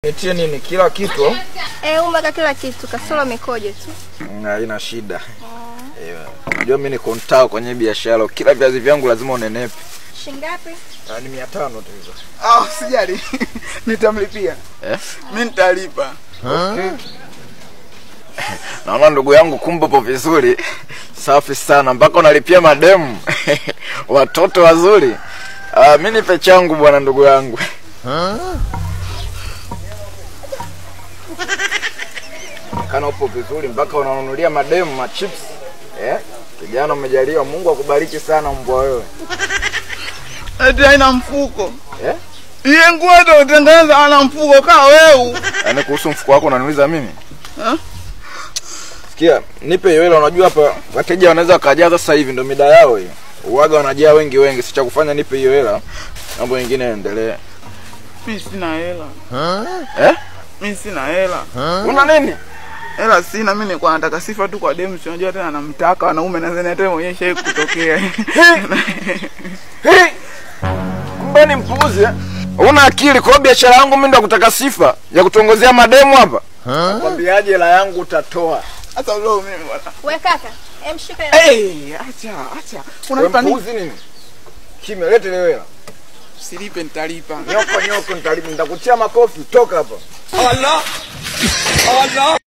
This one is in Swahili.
Nitie nini? Kila kitu? Eh, umeweka kila kitu kasoro mikojo tu. Mm, Haina shida. Eh, Unajua mimi niko mtaa kwenye biashara. Kila viazi vyangu lazima unenepe. Shingapi? Ah, Ni mia tano tu hizo. Ah, sijali. Nitamlipia. Eh? Mimi nitalipa. Naona ndugu yangu kumbe upo vizuri. Safi sana mpaka unalipia mademu. Watoto wazuri. Ah, mimi nipe changu bwana ndugu yangu. Kana upo vizuri mpaka unanunulia mademu ma chips. Eh? Kijana umejaliwa, Mungu akubariki sana mbwa wewe. Eti haina mfuko. Eh? Iye nguo ndio utengeneza ana mfuko kaa wewe. Yaani kuhusu mfuko wako unaniuliza mimi? Eh? Sikia, nipe hiyo hela. Unajua hapa wateja wanaweza wakajaa sasa hivi, ndo mida yao hiyo. Uwaga wanajaa wengi wengi, si cha kufanya, nipe hiyo hela, mambo mengine yaendelee. Mimi sina hela. Eh? Mimi sina hela. Una nini? Hela sina, mimi nilikuwa nataka sifa tu kwa demu, si unajua tena namtaka wanaume na zeni hata mwenyewe shai kutokea. Hey! Kumbe ni mpuuzi eh? Una akili kwa hiyo biashara yangu mimi ndo kutaka sifa ya kutongozea mademu hapa? Nakwambiaje hela yangu utatoa. Hata leo mimi bwana. We kaka, em shika hela. Eh, acha, acha. Wewe Unalipa nini? mpuuzi nini? Kimya, lete ile hela. Silipe nitalipa. Nyoko nyoko nitalipa, nitakutia makofi, toka hapa. Allah! Allah!